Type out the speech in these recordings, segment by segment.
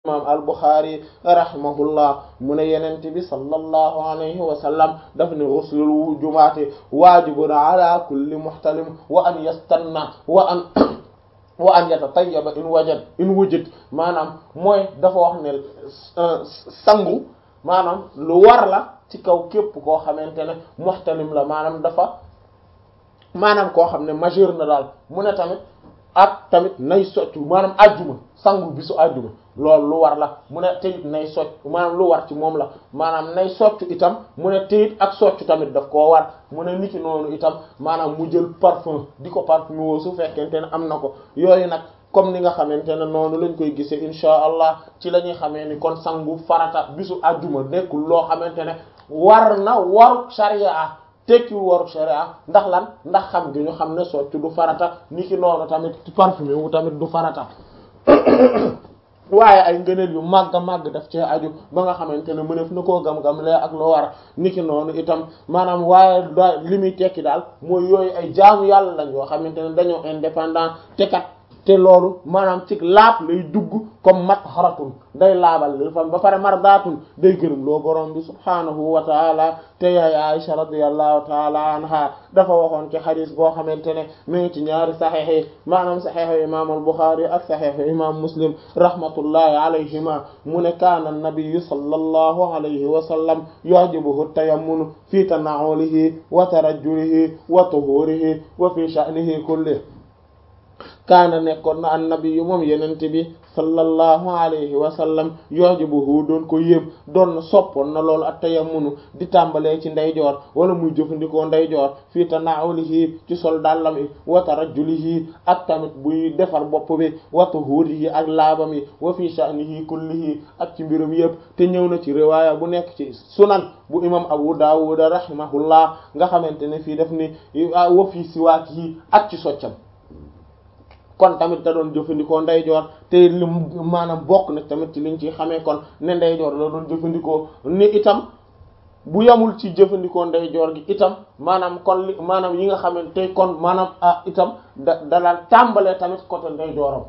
imam al-Bukhari rahimahullah mu ne yenent bi sallallahu alayhi wa sallam daf ne ghuslul jumaati waajibun ala kulli muhtalim wa an yastanna wa an wa an yatatayyaba in wajad in wujid maanaam mooy dafa wax ne sangu maanaam lu war la ci kaw képp koo xamante ne muhtalim la maanaam dafa maanaam koo xam ne majeur na daal mu ne tamit ak tamit nay soccu maanaam ajjuma sangu bisu ajjuma loolu lu war la mu ne teyit nay socc maanaam lu war ci moom la maanaam nay soccu itam mu ne teyit ak soccu tamit daf koo war mu ne niki noonu itam maanaam mu jël parfum di ko parfum woo su fekkente ne am na ko yooyu nag comme ni nga xamante ne noonu lañ koy gisee insha allah ci la ñuy xamee ni kon sangu farata bisu ajjuma nekkul loo xamante ne war na waru sharia tekkiwul waru sharia ndax lan ndax xam gi ñu xam ne soccu du farata niki noonu tamit parfumé wu tamit du farata waaye ay ngëneel yu màgg a màgg daf cee aju ba nga xamante ne mënef na koo gam-gam lee ak loo war niki noonu itam maanaam waaye da li muy tekki daal mooy yooyu ay jaamu yàlla lañ yoo xamante ne dañoo indépendant te kat te loolu maanaam ci laab lay dugg comme mat xaratun day laabal li fam ba pare mardaatun day gërëm loo borom bi subhaanahu wa taala te yaay Aisha radiyallahu taala anha dafa waxoon ci xadis boo xamante ne mu ngi ci ñaari saxiix yi maanaam saxiixu imam al-Bukhari ak saxiixu imam Muslim rahmatullahi alayhima mu ne kaana an-nabiyyu sallallahu alayhi wa sallam yu'jibuhu at-tayammunu fi tana'ulihi wa tarajjulihi wa tuhurihi wa fi sha'nihi kullihi kaana nekkoon na annabi yu moom yenente bi sallallahu alayhi wa sallam yu'jibuhu doon ko yéem doon na soppoon na loolu ak tayammunu di tàmbalee ci ndeyjoor wala muy jëfandikoo ndeyjoor fii tana'ulihi ci sol dàllam yi wa tarajjulihi ak tamit buy defar bopp bi wa tuhurihi ak laabam yi wa fi sha'nihi kullihi ak ci mbirum yëpp te ñëw na ci riwaaya bu nekk ci sunan bu imam abu dawud rahimahullah nga xamante ne fii def ni wa fi siwaakihi ak ci soccam kon tamit da doon jëfandikoo ndeyjoor te li maanaam bokk na tamit ci liñ ci xamee kon ne ndeyjoor la doon jëfandikoo ni itam bu yamul ci jëfandikoo ndeyjoor gi itam maanaam kon li maanaam yi nga xamante kon maanaam ah itam da da daan tàmbalee tamit côté ndeyjooram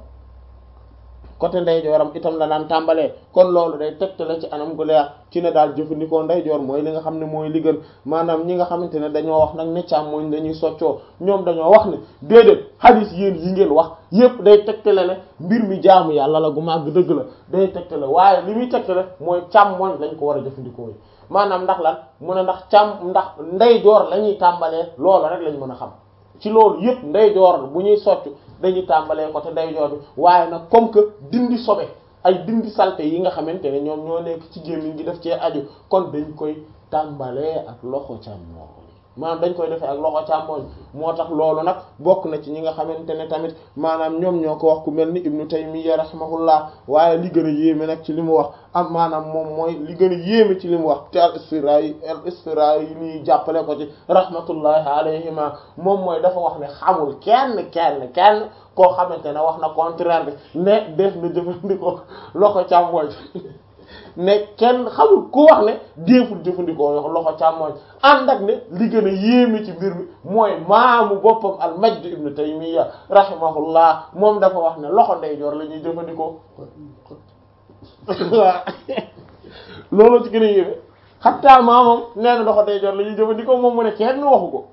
côté ndeyjooram itam la daan tàmbalee kon loolu day tegtale ci anam gu leer ci ne daal jëfandikoo ndeyjoor mooy li nga xam ne mooy li gën maanaam ñi nga xamante ne dañoo wax nag ne càmmoñ dañuy soccoo ñoom dañoo wax ne déedéet hadith yéen yi ngeen wax yépp day tegtale ne mbir mi jaamu yàlla la gu màgg dëgg la day tegtale waaye li muy tegtale mooy càmmoñ lañ ko war a jëfandikoo maanaam ndax lan mu ne ndax càmm ndax ndeyjoor la ñuy tàmbalee loolu rek lañ mën a xam ci loolu yépp ndeyjoor bu ñuy soccu dañuy tàmbalee côté ndeyjoor bi waaye nag comme que dindi sobe ay dindi salte yi nga xamante ne ñoom ñoo nekk ci gémmiñ gi def cee aju kon dañ koy tàmbalee ak loxo càmmooñ maanaam dañ koy defee ak loxo càmmooñ moo tax loolu nag bokk na ci ñi nga xamante ne tamit maanaam ñoom ñoo ko wax ku mel ni ibnu taymiya rahimahullah waaye li gën a yéeme nag ci li mu wax am maanaam moom mooy li gën a yéeme ci li mu wax te al isfirayi al isfirayi yi nii jàppale ko ci rahmatullahi alayhima moom mooy dafa wax ne xamul kenn kenn kenn koo xamante ne wax na contraire bi ne def na jëfandikoo loxo càmmooñ ne kenn xamul ku wax ne déeful jëfandikoo yo loxo càmmooñ ànd ak ne li gën a yéeme ci mbir mi mooy maamu boppam al majd ibnu taymiya rahimahullah moom dafa wax ne loxo ndeyjoor la ñuy jëfandikoo waaw loolu ci gën a yéeme xattaa maamam nee na loxo ndeyjoor la ñuy jëfandikoo moom mu ne kenn waxu ko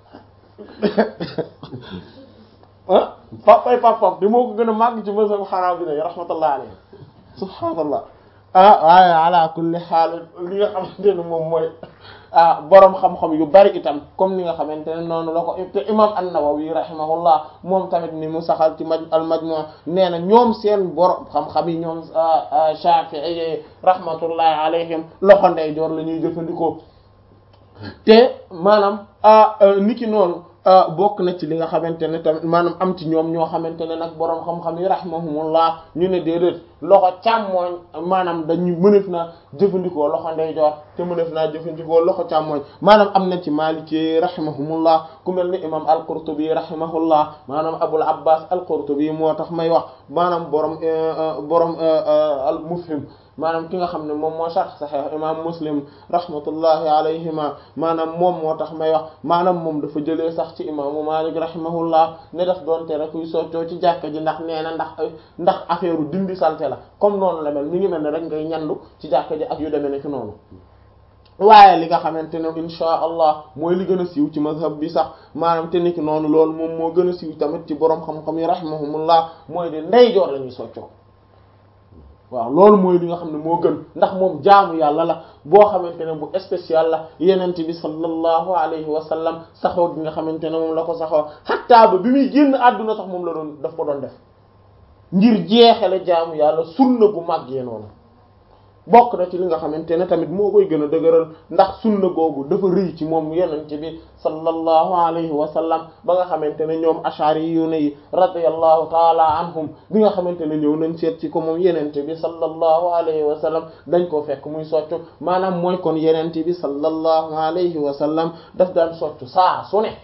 ah papay papam di moo ko gën a màgg ci mazhab xanaabila yi rahmatullah alayhi subhaanallah ah waaye ala kulli xaal li nga xamante ne moom mooy ah boroom xam-xam yu bari itam comme ni nga xamante ne noonu la ko te imam an-Nawawi rahimahullah moom tamit ni mu saxal ci maj al majmu' nee na ñoom seen boroom xam-xam yi ñoom Shafi'i rahmatullahi alayhim loxo ndeyjoor la ñuy jëfandikoo te maanaam niki noonu bokk na ci li nga xamante ne tamit maanaam am ci ñoom ñoo xamante ne nag boroom xam-xam yi rahimahumullah ñu ne déedéet loxo càmmooñ maanaam dañu mënef naa jëfandikoo loxo ndeyjoor te mënef naa jëfandikoo loxo càmmooñ maanaam am na ci maliki rahimahumullah ku mel ni imam al-Qurtubi rahimahullah maanaam abul abbas al-Qurtubi moo tax may wax maanaam borom borom al-Mufhim maanaam ki nga xam ne moom moo sax saxeex imam muslim rahmatullahi alayhima maanaam moom moo tax may wax maanaam moom dafa jëlee sax ci imaamu malik rahimahullah ne daf doon tere kuy soccoo ci jàkka ji ndax nee na ndax ndax affaire dindi salte kese la comme noonu la mel mi ngi mel ne rek ngay ñandu ci jàkka ji ak yu demee ne ci noonu waaye li nga xamante ne insha allah mooy li gën a siiw ci mazhab bi sax maanaam te niki noonu loolu moom moo gën a siiw tamit ci borom xam-xam yi rahimahumullah mooy de ndeyjoor la ñuy soccoo waaw loolu mooy li nga xam ne moo gën ndax moom jaamu yàlla la boo xamante ne bu spécial la yenent bi sallallahu alayhi wa sallam saxoo gi nga xamante ne moom la ko saxoo xattaa ba bi muy génn àdduna sax moom la doon daf ko doon def ngir jeexale jaamu yàlla sunna gu màggee noonu bokk na ci li nga xamante ne tamit moo koy gën a dëgëral ndax sunna googu dafa rëy ci moom yenente bi sallallahu alayhi wa sallam ba nga xamante ne ñoom ashari yu ne yi radiyallahu taala anhum bi nga xamante ne ñëw nañ seet ci ko moom yenente bi sallallahu alayhi wa sallam dañ ko fekk muy soccu maanaam mooy kon yenente bi sallallahu alayhi wa sallam daf daan soccu saa su ne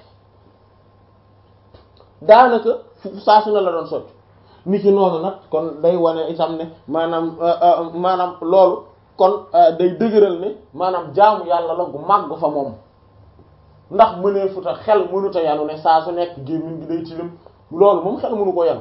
daanaka fu saa su ne la doon soccu ni ki noonu nag kon day wane itam ne maanaam maanaam loolu kon day dëgëral ne maanaam jaamu yàlla la gu màgg fa moom ndax mënee futa xel mënuta yanu ne saa su nekk gémmiñ gi day tilim loolu moom xel mënu ko yanu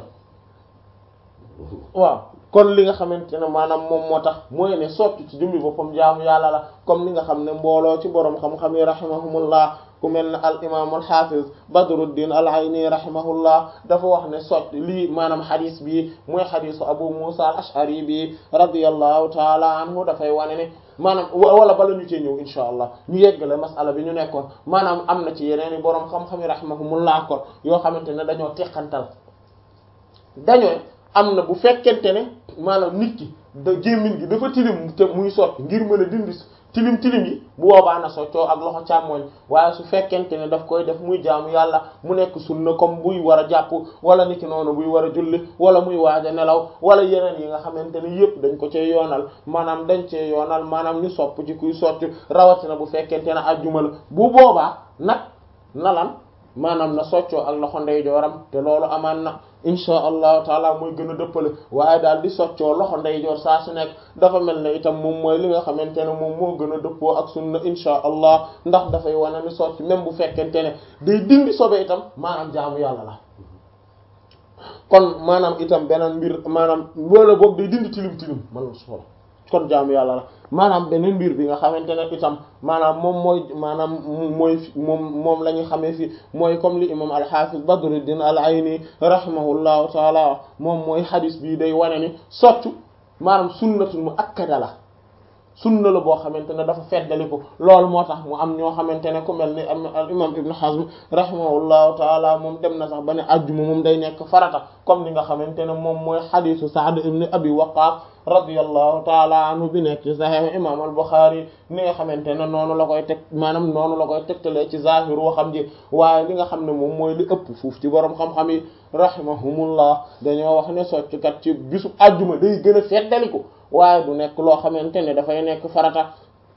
waaw kon li nga xamante ne maanaam moom moo tax mooy ne sotti ci jëmmi boppam jaamu yàlla la comme li nga xam ne mbooloo ci boroom xam-xam yi rahimahumullah ku mel ne al imam al hafiz badruddin al ayni rahimahullah dafa wax ne sotti lii maanaam xadis bi mooy xadisu abu musa al ashari bi radiyallahu taala anhu dafay wane ne maanaam wala bala ñu cee ñëw insha allah ñu yeggale masala bi ñu nekkoon maanaam am na ci yeneen i boroom xam-xam yi rahimahumullah kon yoo xamante ne dañoo teqantal dañoo am na bu fekkente ne maanaam nit ki da gémmiñ gi dafa tilim te muy sotti ngir mën a dindi tilim tilim yi bu boobaa na soccoo ak loxo càmmoñ waaye su fekkente ne daf koy def muy jaamu yàlla mu nekk sunna comme buy war a jàpp wala niki noonu buy war a julli wala muy waaj a nelaw wala yeneen yi nga xamante ne yépp dañ ko cee yoonal maanaam dañ cee yoonal maanaam ñu sopp ci kuy soccu rawatina bu fekkente ne ajjuma la bu boobaa nag nalan maanaam na soccoo ak loxo ndeyjooram te loolu amaan na insha allahu taala mooy gën a dëppale waaye daal di soccoo loxo ndeyjoor saa su nekk dafa mel ne itam moom mooy li nga xamante ne moom moo gën a dëppoo ak sunna insha allah ndax dafay wane ni socc même bu fekkente ne day dindi sobe itam maanaam jaamu yàlla la kon maanaam itam beneen mbir maanaam wala boog day dindi tilim tilim man la soxla kon jaamu yàlla la maanaam beneen mbir bi nga xamante ne itam maanaam moom mooy maanaam mooy moom moom la ñu xamee fi mooy comme li imam al-Hafiz Badruddin al-Ayni rahimahullahu taala moom mooy hadis bii day wane ni soccu maanaam sunnatul muakkada la sunna la boo xamante ne dafa feddali ko loolu moo tax mu am ñoo xamante ne ku mel ni al imam Ibn Hazm rahimahullahu taala moom dem na sax ba ne ajjuma moom day nekk farata comme ni nga xamante ne moom mooy hadisu Sa'd ibn Abi Waqqas radiyallahu taala anhu bi nekk ci Sahih imam al-Bukhari ni nga xamante ne noonu la koy teg maanaam noonu la koy tegtalee ci zahir waxam ji waaye li nga xam ne moom mooy li ëpp fuuf ci borom xam-xam yi rahimahumullah dañoo wax ne socckat ci bisu ajjuma day gën a feddali ko waaye du nekk loo xamante ne dafay nekk farata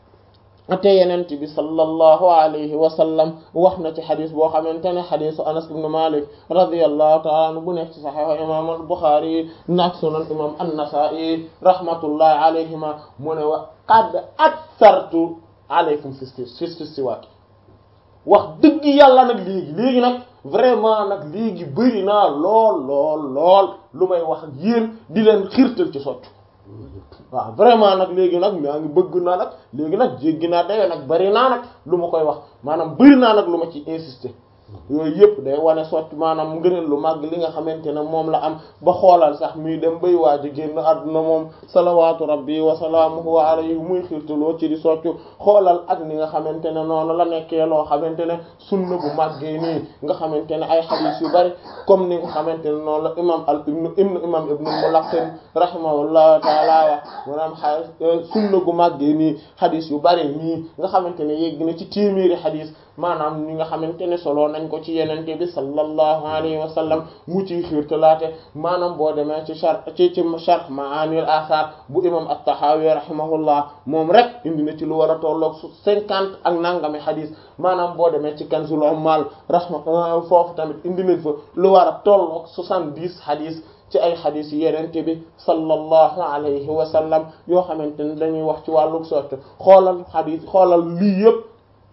te yenent bi sallallahu alayhi wa sallam wax na ci xadis boo xamante ne xadisu anas ibn malik radiyallahu ta'ala anhu bu nekk ci saxiix imam al-Bukhari nak sunan imam an-Nasa'i rahmatullahi alayhima mu ne wa qad akthartu alaykum fi siwaak wax dëgg yàlla nag léegi léegi nag vraiment nag léegi bëri naa lool lool lool lu may wax ak yéen di leen xiirtal ci soccu waaw vraiment nag léegi nag maa ngi bëgg naa nag léegi nag jéggi naa dayoo nag bari naa nag lu ma koy wax maanaam bari naa nag lu ma ci insister yooyu yëpp day wane socc maanaam ngëneel lu màgg li nga xamante ne moom la am ba xoolal sax muy dem bay waaj a génn àdduna moom salawaatu rabbi wa salaamuhu alayhi muy xiirtaloo ci di soccu xoolal ak ni nga xamante ne noonu la nekkee loo xamante ne sunna bu màggee nii nga xamante ne ay xadiis yu bari comme ni nga xamante ne noonu la imam al ibnu ibnu imam ibnu Mulaqqin rahimahullahu taala wax maanaam xa sunna gu màggee nii xadiis yu bari nii nga xamante ne yegg na ci téeméeri xadiis maanaam ñi nga xamante ne solo nañ ko ci yenente bi sallallahu alayhi wa sallam mu ciy xiirtalaate maanaam boo demee ci char ci ci sharh ma'anil athar bu imam at-Tahawi rahimahullah moom rek indi na ci lu war a tolloog su cinquante ak nangami xadis maanaam boo demee ci kanzul ummal rahma foofu tamit indi nañ fa lu war a tolloog soixante-dix xadis ci ay xadis yi yenente bi sallallahu alayhi wa sallam yoo xamante ne dañuy wax ci wàllu soccu xoolal xadis xoolal lii yëpp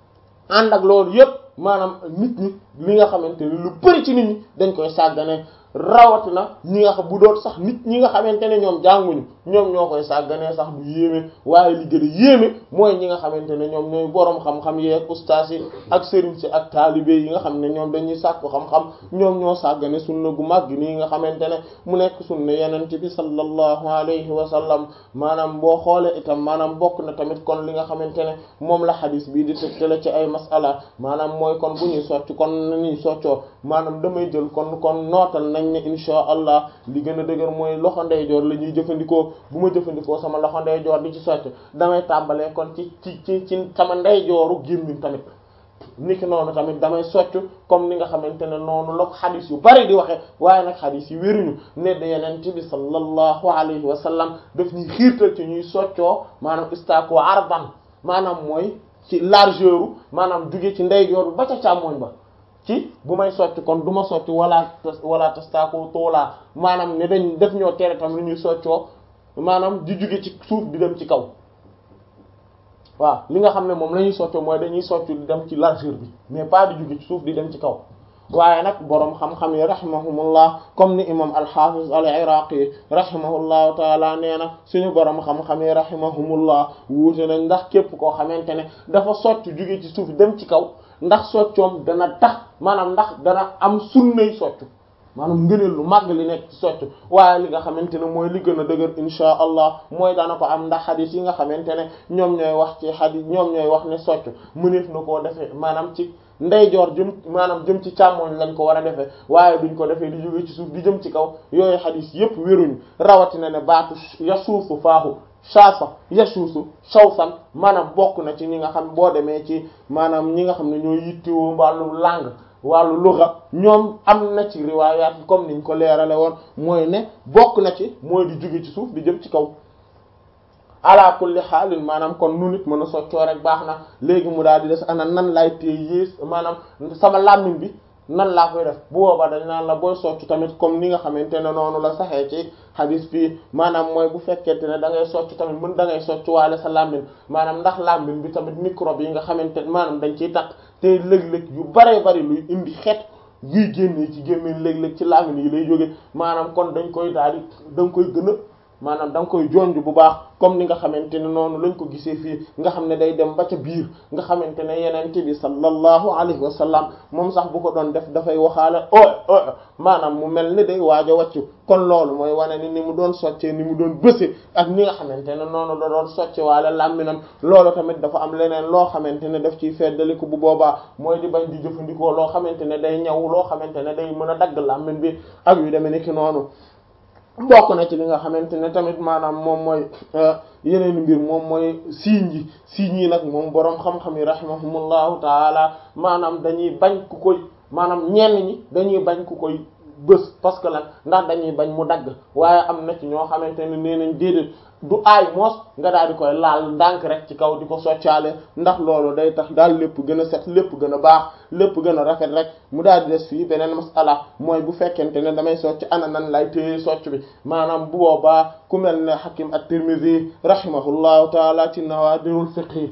ànd ak loolu yëpp maanaam nit ñi li nga xamante ni lu bari ci nit ñi dañ koy sàggane rawatina ñi nga xam bu doon sax nit ñi nga xamante ne ñoom jànguñu ñoom ñoo koy sàgganee sax du yéeme waaye li gën a yéeme mooy ñi nga xamante ne ñoom ñooy boroom xam-xam yi ak ustaas yi ak sëriñ si ak taalibe yi nga xam ne ñoom dañuy sàkku xam-xam ñoom ñoo sàggane sunna gu mag nii nga xamante ne mu nekk sunna yenente bi sallallahu alayhi wa sallam maanaam boo xoolee itam maanaam bokk na tamit kon li nga xamante ne moom la xadis bii di tëgtale ci ay masala maanaam mooy kon bu ñuy socc kon nañuy soccoo maanaam damay jël kon kon nootal nañ ne insha allah li gën a dëgër mooy loxo ndeyjoor la ñuy jëfandikoo bu ma jëfandikoo sama loxo ndeyjoor di ci socc damay tàmbalee kon ci ci ci ci sama ndeyjooru gémmiñ tamit niki noonu tamit damay socc comme ni nga xamante ne noonu la ko xadis yu bari di waxe waaye nag xadis yi wéruñu ne da yenente bi sallallahu alayhi wa sallam daf ñuy xiirtal ci ñuy soccoo maanaam istaako arban maanaam mooy ci largeur maanaam jóge ci ndeyjoor bi ba ca càmmoñ ba ci bu may sotti kon du ma sotti wala wala tastaako toolaa maanaam ne dañ def ñoo tere tam lu ñuy soccoo maanaam di jóge ci suuf di dem ci kaw waaw li nga xam ne moom la ñuy soccoo mooy dañuy soccu di dem ci largeur bi mais pas di jóge ci suuf di dem ci kaw waaye nag boroom xam-xam yi rahimahumullah comme ni imam al-Hafiz al-Iraqi rahimahullahu taala nee na suñu boroom xam-xam yi rahimahumullah wuute nañ ndax képp koo xamante ne dafa socc jóge ci suuf dem ci kaw ndax soccoom dana tax maanaam ndax dana am sunnay soccu maanaam ngëneel lu màgg li nekk ci soccu waaye li nga xamante ne mooy li gën a dëgër insha allah mooy dana ko am ndax xadis yi nga xamante ne ñoom ñooy wax ci xadis ñoom ñooy wax ne soccu mëneef na koo defee maanaam ci ndeyjoor jëm maanaam jëm ci càmmoñ lañ ko war a defee waaye duñ ko defee di jóge ci suuf di jëm ci kaw yooyu xadis yépp wéruñu rawatina ne baatu yasuusu faahu shaasa yasuusu shawsan maanaam bokk na ci ñi nga xam boo demee ci maanaam ñi nga xam ne ñoo yittewoo wàllu langue wàllu lugha ñoom am na ci riwaayaat yi comme niñ ko leerale woon mooy ne bokk na ci mooy di jóge ci suuf di jëm ci kaw ala kulli xaalin maanaam kon nu nit mën a soccoo rek baax na léegi mu daal di des ana nan laay téye yées maanaam sama làmmiñ bi nan laa koy def bu boobaa dañ naan la booy socc tamit comme ni nga xamante ne noonu la saxee ci xadis fii maanaam mooy bu fekkente ne da ngay socc tamit mën da ngay socc waale sa làmmiñ maanaam ndax làmmiñ bi tamit microbe yi nga xamante ne maanaam dañ ciy takk te lëg-lëg yu baree bari luy indi xeet yuy génnee ci gémmee léeg-léeg ci làmmiñ yi lay jóge maanaam kon dañ koy daal di da nga koy gën a maanaam da nga koy jonj bu baax comme ni nga xamante ne noonu lañ ko gisee fii nga xam ne day dem ba ca biir nga xamante ne yenente bi sallallahu alayhi wa sallam moom sax bu ko doon def dafay waxaale o o maanaam mu mel ni day waaj a wàccu kon loolu mooy wane ni ni mu doon soccee ni mu doon bëse ak ni nga xamante ne noonu la doon socce waale làmminam loolu tamit dafa am leneen loo xamante ne daf ciy feddaliku bu boobaa mooy di bañ di jëfandikoo loo xamante ne day ñaw loo xamante ne day mën a dagg làmmin bi ak yu demee ni ki noonu bokk na ci li nga xamante ne tamit maanaam moom mooy yeneen mbir moom mooy siiñ yi siiñ yi nag moom boroom xam-xam yi rahimahumullahu taala maanaam dañuy bañ ku koy maanaam ñenn ñi dañuy bañ ku koy bës parce que lan ndax dañuy bañ mu dagg waaye am na ci ñoo xamante ne nee nañ déedéet du aay moos nga daal di koy laal ndànk rek ci kaw di ko soccaale ndax loolu day tax daal lépp gën a set lépp gën a baax lépp gën a rafet rek mu daal di des fii beneen masala mooy bu fekkente ne damay socc ana nan lay téye socc bi maanaam bu boobaa ku mel ne Hakim at-Tirmidhi rahimahullahu taala ci nawaadirul fiqh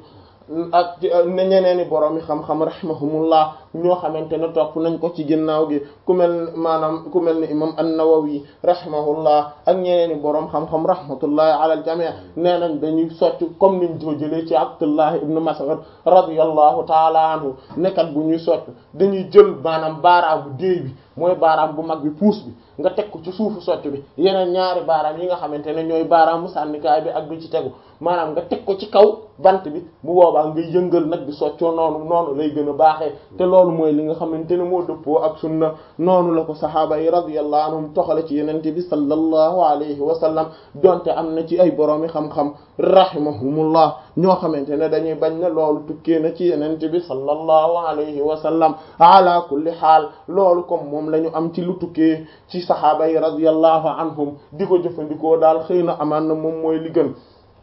ak ne ñeneeni borom yi xam-xam rahimahumullah ñoo xamante ne topp nañ ko ci ginnaaw gi ku mel maanaam ku mel ni imam an-Nawawi rahimahullah ak ñeneeni borom xam-xam rahmatullahi ala al-jami' nee nañ dañuy socc comme niñ ko jëlee ci Abdullah ibn Mas'ud radiyallahu taala anhu nekkat bu ñuy socc dañuy jël maanaam baaraamu déey bi mooy baaraam bu mag bi puus bi nga teg ko ci suufu socc bi yeneen ñaari baaraam yi nga xamante ne ñooy baaraamu sànnikaay bi ak bi ci tegu maanaam nga teg ko ci kaw bant bi bu boobaa nga yëngal nag di soccoo noonu noonu lay gën a baaxee te loolu mooy li nga xamante ne moo dëppoo ak sunna noonu la ko saxaaba yi radiyallahu anhum toxale ci yenente bi sallallahu alayhi wa sallam donte am na ci ay boroomi xam-xam rahimahumullah ñoo xamante ne dañuy bañ ne loolu tukkee na ci yenente bi sallallahu alayhi wa sallam ala kulli xaal loolu comme moom la ñu am ci lu tukkee ci saxaaba yi radiyallahu anhum di ko jëfandikoo daal xëy na amaan na moom mooy li gën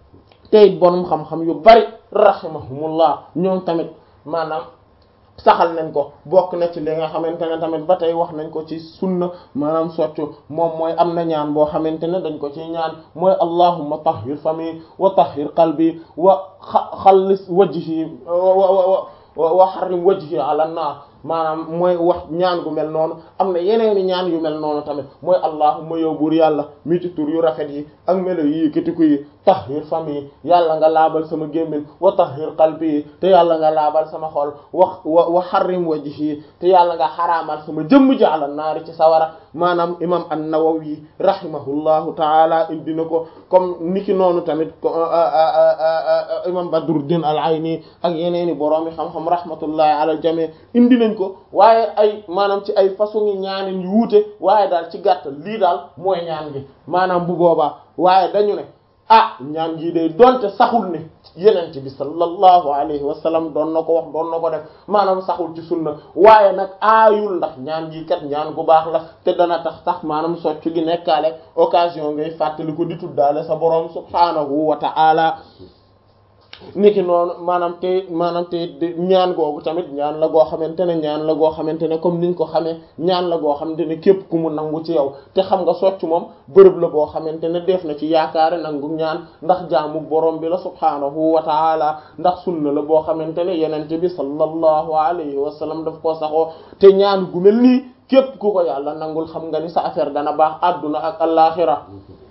tey borom xam-xam yu bari rahimahumullah ñoom tamit maanaam saxal nañ ko bokk na ci li nga xamante ne tamit ba tey wax nañ ko ci sunna maanaam soccu moom mooy am na ñaan boo xamante ne dañ ko ci ñaan mooy allahumma tahhir fami wa tahhir qalbi wa xallis wajhi wa wa harrim wajhi ala naar maanaam mooy wax ñaan gu mel noonu am na yeneeni ñaan yu mel noonu tamit mooy allahumma yow buur yàlla mi ci tur yu rafet yi ak melo yi yëkkatiku yi tahhir fami yi yàlla nga laabal sama gémmiñ wa tahhir qalbi yi te yàlla nga laabal sama xol wa wa wa harrim wajhi te yàlla nga xaraamal sama jëmm ji ala naari ci sawara maanaam imam an-Nawawi rahimahullahu taala indi na ko comme niki noonu tamit imam Badruddin al-Ayni ak yeneeni boroomi xam-xam rahmatullahi ala al-jami indi nañ ko waaye ay maanaam ci ay façon yi ñaanin yu wuute waaye daal ci gàttal lii daal mooy ñaan gi maanaam bu boobaa waaye dañu ne ah ñaan gi day donte saxul ne yenent bi sallallahu alayhi wa sallam doon na ko wax doon na ko def maanaam saxul ci sunna waaye nag aayul ndax ñaan gi kat ñaan gu baax la te dana tax sax maanaam soccu gi nekkaale occasion ngay fàttali ko di tuddaale sa boroom subhaanahu wa ta'ala niki noonu maanaam te maanaam te ñaan googu tamit ñaan la goo xamante ne ñaan la goo xamante ne comme niñ ko xamee ñaan la goo xamante ne képp ku mu nangu ci yow te xam nga socc moom bërëb la boo xamante ne def na ci yaakaare nangu ñaan ndax jaamu borom bi la subhaanahu wa taala ndax sunna la boo xamante ne yenente bi sallallahu alayhi wa sallam daf koo saxoo te ñaan gu mel nii képp ku ko yàlla nangul xam nga ni sa affaire dana baax adduna ak alaxira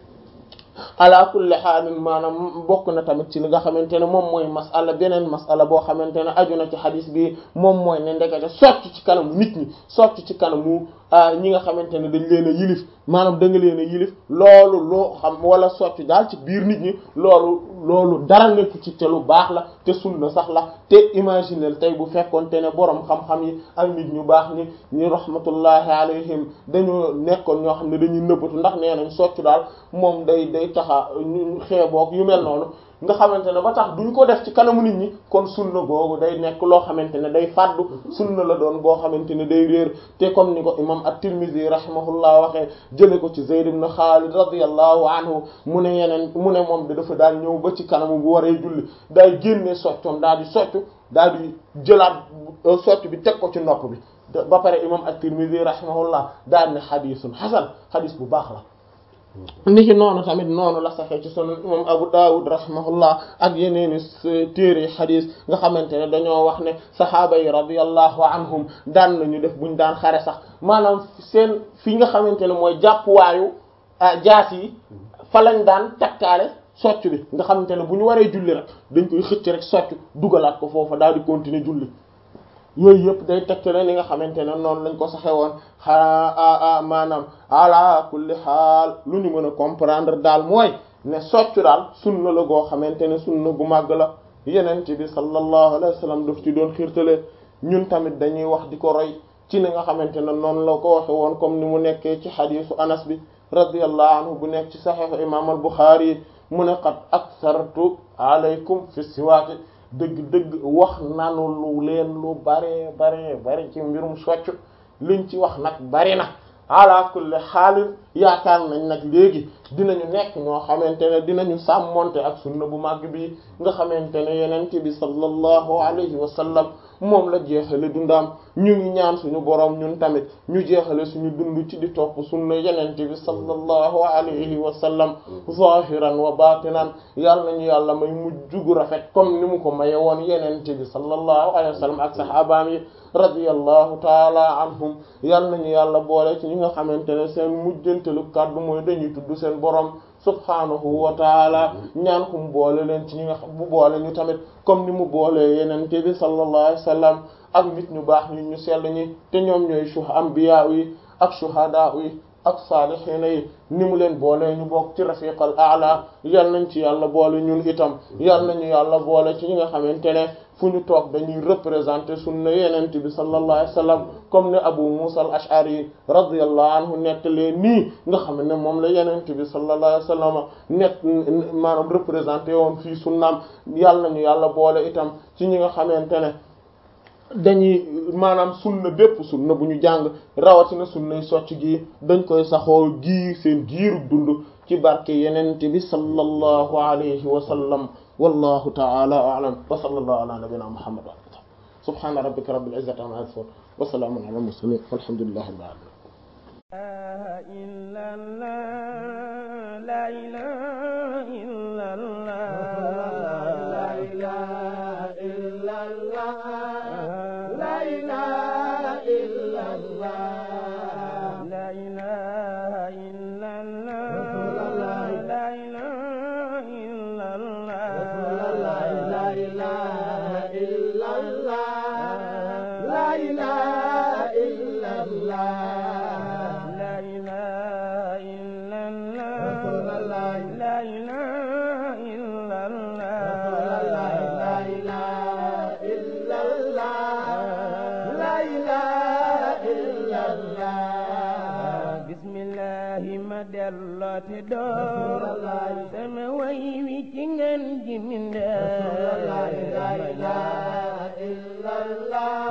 ala kulli xaalin maanaam bokk na tamit ci li nga xamante ne moom mooy masala beneen masala boo xamante ne aju na ci xadis bi moom mooy ne ndekete socc ci kanamu nit ñi socc ci kanamu ñi nga xamante ne dañ leen a yilif maanaam da nga leen a yilif loolu loo xam wala socc daal ci biir nit ñi loolu loolu dara nekk ci te lu baax la te sunna sax la te imaginer tey bu fekkoonte ne borom xam-xam yi ak nit ñu baax ñi ñu rahmatullahi alayhim dañoo nekkoon ñoo xam ne dañuy nëbbatu ndax nee nañ socc daal moom day day taxa ñu xeeboog yu mel noonu nga xamante ne ba tax duñ ko def ci kanamu nit ñi kon sunna googu day nekk loo xamante ne day fàddu sunna la doon boo xamante ne day réer te comme ni ko imam at-Tirmidhi rahimahullah waxee jële ko ci Zayd ibn Khalid radiyallahu anhu mu ne yeneen mu ne moom da dafa daal ñëw ba ci kanamu bu waree julli day génne soccoom daal di soccu daal di jëlaat socc bi teg ko ci nopp bi ba pare imam at-Tirmidhi rahimahullah daal ne xadisun hasan xadis bu baax la niki noonu tamit noonu la saxee ci sunan imam Abu Dawud rahimahullah ak yeneeni téere xadis nga xamante ne dañoo wax ne saxaaba yi radiyallahu anhum daan nañu def buñ daan xare sax maanaam seen fi nga xamante ne mooy jàppuwaayu jaas yi fa lañ daan takkaale socc bi nga xamante ne bu ñu waree julli rek dañ koy xëcc rek socc dugalaat ko foofa daal di continuer julli yooyu yëpp day tegtale ni nga xamante ne noonu lañ ko saxe woon xaa maanaam ala kulli xaal lu ñu mën a comprendre daal mooy ne soccu daal sunna la goo xamante ne sunna gu màgg la yenent bi sallallahu alayhi wa sallam daf ci doon xiirtale ñun tamit dañuy wax di ko roy ci ni nga xamante ne noonu la ko waxe woon comme ni mu nekkee ci xadiisu anas bi radiyallahu anhu bu nekk ci saxiixu imam al Buxaari yi mu ne qad aksartu alaykum fi siwaaki dëgg-dëgg wax nanu lu leen lu bare bare bare ci mbirum socc liñ ci wax nag bari na ala kulli xaalin yaakaar nañ nag léegi dinañu nekk ñoo xamante ne dinañu sàmmonte ak sunna bu màgg bi nga xamante ne yenent bi sallallahu alayhi wa sallam moom la jeexale dundaam ñu ngi ñaan suñu boroom ñun tamit ñu jeexale suñu dund ci di topp sunna yenent bi sallallahu alayhi wa sallam zahiran wa batinan yàlla nañu yàlla may mujj gu rafet comme ni mu ko maye woon yenent bi sallallahu alayhi wa sallam ak sahabaam yi radiyallahu taala anhum yàlla nañu yàlla boole ci ñi nga xamante ne seen mujjantelu kàddu mooy dañuy tudd seen boroom subhaanahu wa taala ñaan ko mu boole leen ci ñi nga xam bu boole ñu tamit comme ni mu boolee yenente bi sallallahu alayhi wa sallam ak nit ñu baax nit ñu sell ñi te ñoom ñooy shuh anbiya yi ak shuhada yi ak saalihiina yi ni mu leen boolee ñu bokk ci rafiqal a'la yal nañ ci yàlla boole ñun itam yal nañu yàlla boole ci ñi nga xamante ne fu ñu toog dañuy représenter sunna yenent bi sallallahu alayhi wa sallam comme ne Abu Musa al-Ash'ari radiyallahu anhu nettalee nii nga xam ne moom la yenent bi sallallahu alayhi wa sallam nekk maanaam représenter woon fii sunnaam yal nañu yàlla boole itam ci ñi nga xamante ne dañuy maanaam sunna bépp sunna bu ñu jàng rawatina sunnay socc gi dañ koy saxoo giir seen giiru dund ci barke yenent bi sallallahu alayhi wa sallam wallahu ta'ala a'lam wa sallallahu ala nabiyyina muhammad wa alihi subhana rabbika rabbil izzati amma yasifun wa salamun ala mursalin walhamdulillahi rabbil alamin la ilaha illa allah la ilaha illa allah woote door sama way wi ci ngeen ji mindee la ilaha illallah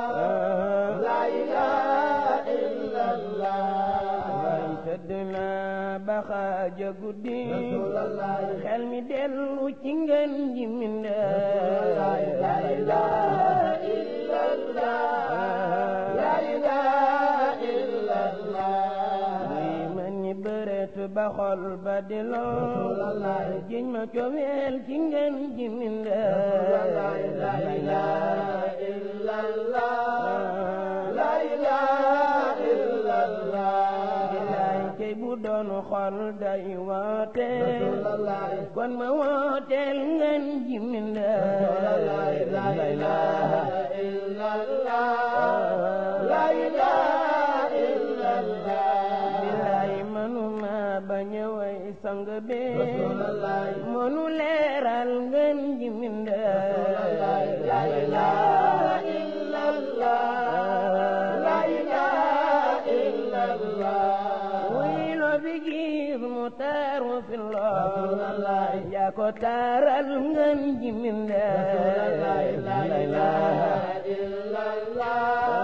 la ilaha illallah way tëdd naa ba xaaja guddi xel mi dellu ci ngeen ji mindee la ilaha illallah la ilaha illallah muy man ñi bëreet ba xol ba di lool jiñ ma cofeel ci ngeen ji mindee la ilaha illallah la ilaha illallah bilaay kay bu doon xol day wooteel kon ma wooteel ngeen ji mindee la ilaha illallah la ilaha illallah bilaay manuma bañ a way sang be mënu leeral ngeen ji mindee la ilaha illallah la ilaha illallah wuy lo fi gis mu taaru fi lool yaa ko taaral ngeen ji mindee la ilaha illallah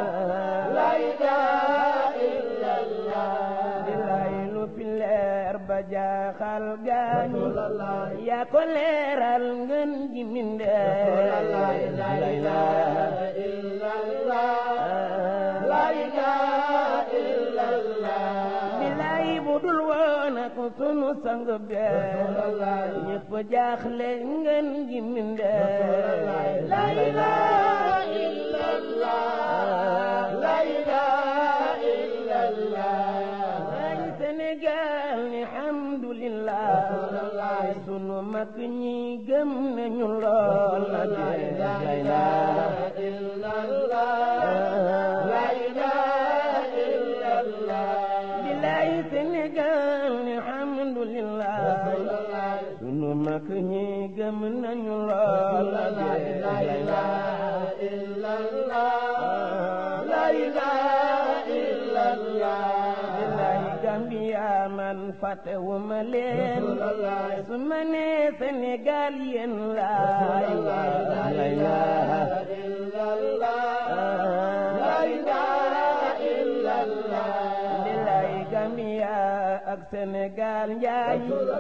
la ilaha illallah bilaay lu fi leer ba jaaxal gaañi yaa ko leeral ngeen ji mindee la ilaha illallah la ilaha illallah bilaay bu dul woon ak sunu sang bee ñëpp jaaxle ngeen ji mindee la ilaha illallah la ilaha illallah ay Sénégal ni alhamdulillah sunu mag ñi gëm nañu lool na la ilaha illallah la ilaha illallah bilaay Sénégal ni alhamdulillah sunu mag ñi gëm nañu lool na la ilaha illallah la ilaha illallah bilaay Gambia man fàttewuma leen su ma nee Sénégal yéen laay la ilaha illallah la ilaha illallah bilaay Gambia ak Sénégal njaay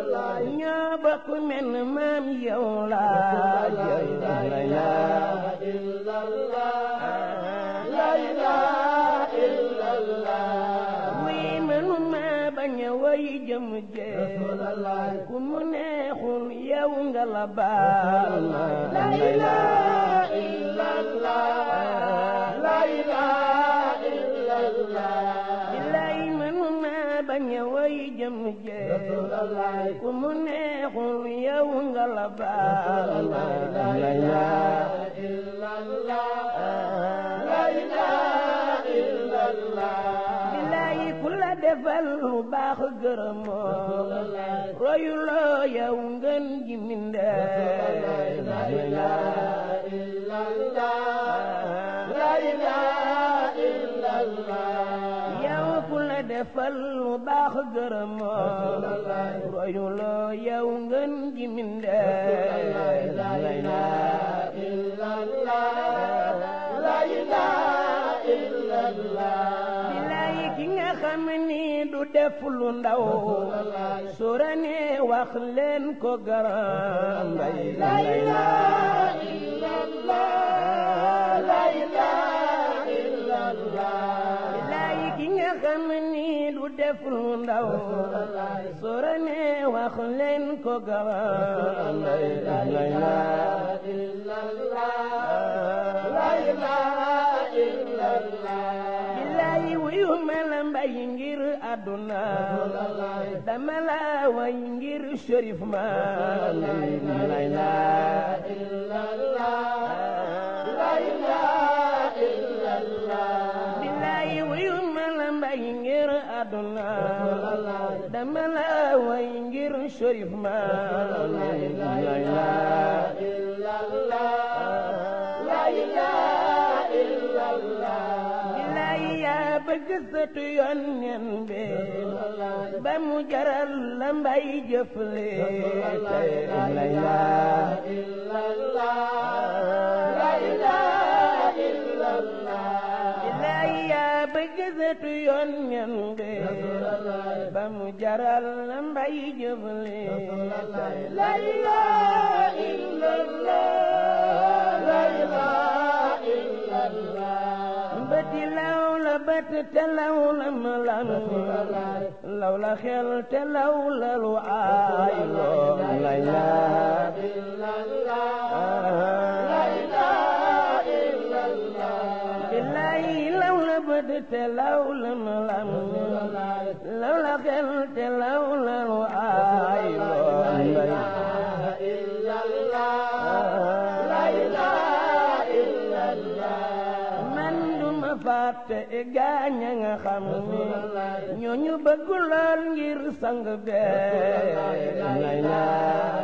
ñoo bokk men maam yow laa la ilaha illallah la ilaha illallah wuy mënuma bañ a way jëm jee ku mu neexul yow nga la baal ma la ilaha illallah la ilaha illallah bilaay mënuma bañ a way jëm jee ku mu neexul yow nga la baal ma la ilaha illallah la ilaha illallah bilaay ku la defal lu baax gërëmoo royuloo yow ngeen ji mindee la ilaha illallah la ilaha illallah yow ku la defal lu baax gërëmoo royuloo yow ngeen ji mindee la ilaha illallah la ilaha illallah bilaay ki nga xam ni du def lu ndaw surane wax leen ko garam mbay la ilaha illallah la ilaha illallah bilaay ki nga xam ni du def lu ndaw surane wax leen ko garam mbay la ilaha illallah la ilaha illallah bilaay wuyu ma la mbay ngir àdduna dama la way ngir shérif ma la ilaha illallah la ilaha illallah bilaay wuyu ma la mbay ngir àdduna dama la way ngir shérif ma la ilaha illallah la ilaha illallah bilaay yaa bëgg sëtu yonneen bi ba mu jaral la mbay jëfle tey la ilaha billahi yaa bëgg sëtu yonneen bi ba mu jaral la mbay jëfle tey la ilaha illallah la ilaha illallah bëti law la bët te law la malam law la xel te law la lu aay loo la ilaha billahi law la bët te law la malam law la xel te law la lu aay loo la man duma fàtte gaaña nga xam ni ñooñu bëgg lool ngir sang bee la ilaha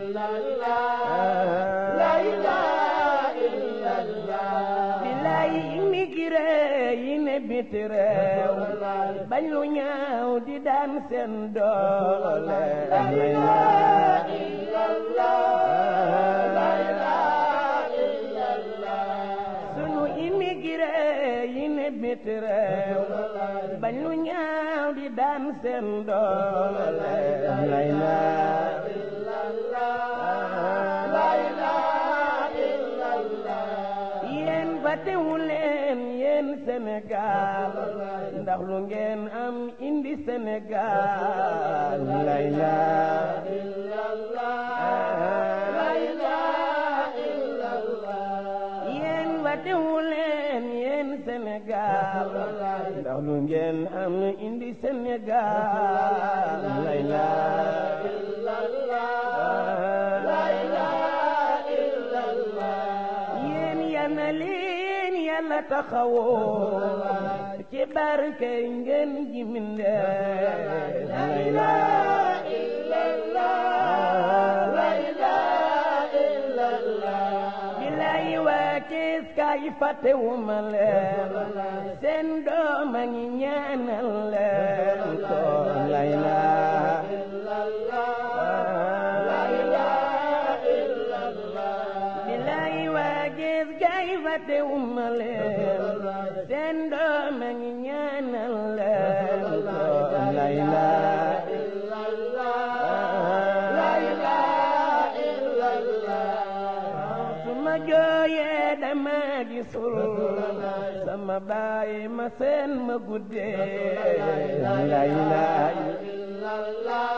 billaay immigré yi ne biti réew bañ lu ñaaw di daan seen doole la ilaha sunu immigré yi ne biti réew bañ lu ñaaw di daan seen doole la ilaha yéen fàttewu leen yéen Sénégal ndax lu ngeen am indi Sénégal la ilaha yéen fàttewu leen yéen Sénégal ndax lu ngeen am indi Sénégal la ilaha yéen yal na leen yàlla taxawoo ci barke ngeen ji mindee la ilaha bilaay waa Cees kaay fàttewuma leen seen doom a ngi ñaanal leen ko la ilaha bilaay waa Cees kaay fàttewuma leen seen doom a ngi ñaanal leen ko la ilaha suma jooyee dama gisul sama baay ma seen ma guddee la ilaha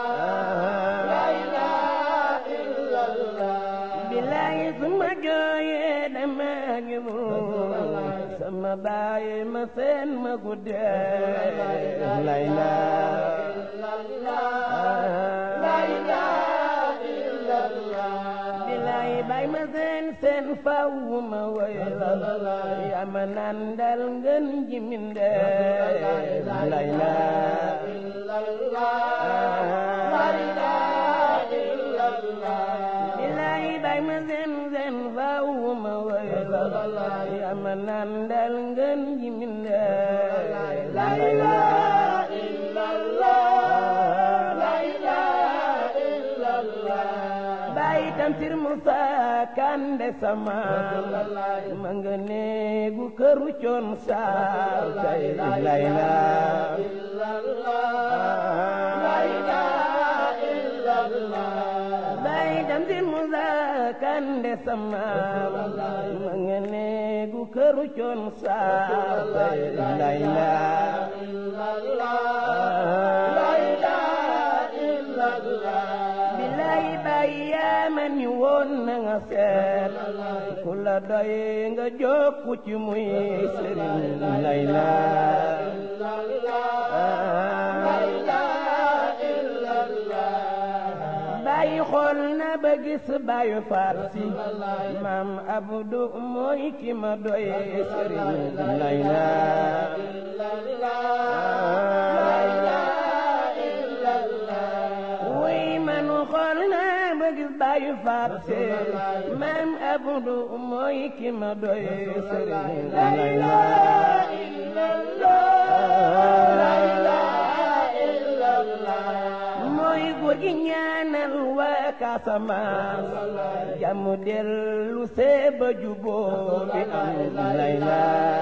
bilaay suma jooyee dama gisul sama baay ma seen ma guddee la ilaha bilaay bay ma seen seen faw ma wayla yaa ma nandal ngeen ji minde la ilaha bilaay bay ma seen seen faw ma wayla yaa ma nandal ngeen ji minde la ilaha baay tamsir Musa Kande sama ma nga neegu këru coon saar tay la ilaha baay tamsir Musa Kande sama ma nga neegu këru coon saar tay la ilaha bilaay baay yaa ma ni woon na nga seet ku la doy nga jokku ci muy sëriñ la ilaha baay xool na ba gis baayu faat si maam abdu mooy ki ma doy sëriñ la ilaha wuy manu xool na ba gis baayu faat si maam abdu mooy ki ma doy sëriñ la ilaha mooy góor gi ñaanal waa Casamance jàmm dellu see ba juboo bi am layla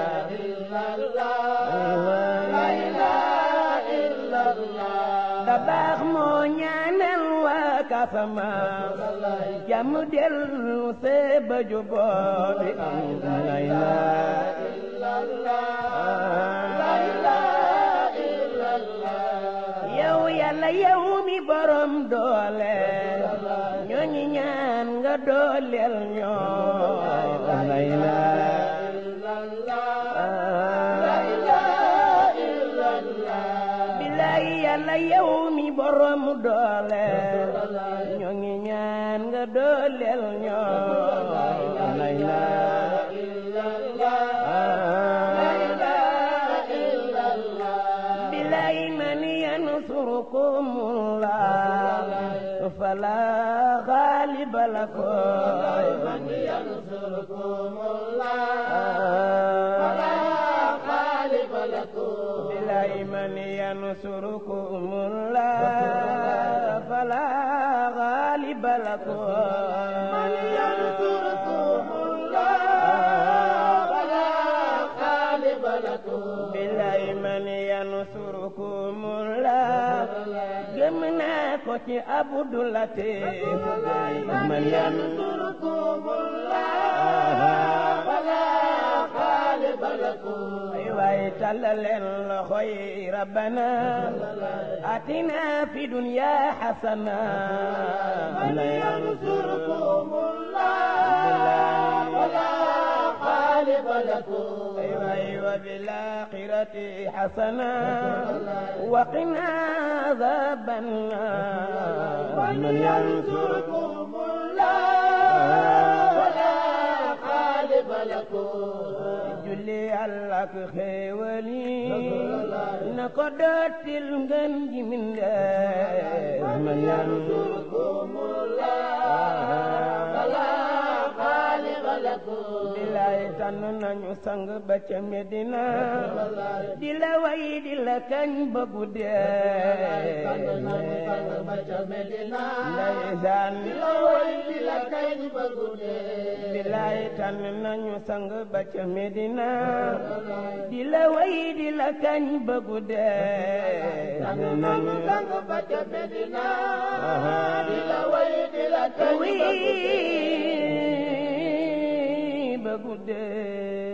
da baax moo ñaanal waa Casamance jàmm dellu see ba juboo bi am layla yow yàlla yow mi borom doole ñoo ngi ñaan nga dooleel ñoo layla bilaay yàlla yow mi borom doole ñoo ngi ñaan nga dooleel ñoo layla bilaay man yansurukum Allah fala ghaliba lakum man yansurukum bilaay man yansurukum Allah fala ghaliba lakum man yansurukum bilaay man yansurukumullah gëm naa ko ci Abdou Latif man yansurukumullah ay waay tàllal leen loxo yi rabbana atina fi dunya hasana man yansurukumullah أيوة بالآخرة حسنة وقنا عذاب النار من ينصركم الله ولا غالب لكم julli yàlla ak xéewali na ko dootil ngën ji mindeef man yansurukumullah bilaay tànn nañu sang ba ca Medina di la way di la kañ ba guddee ndeysaan di la way di la kañ ba guddee bilaay tànn nañu sang ba ca Medina di la way di la kañ ba guddee tànn nañu sang ba ca Medina di la way di la kañ ba guddee ba guddee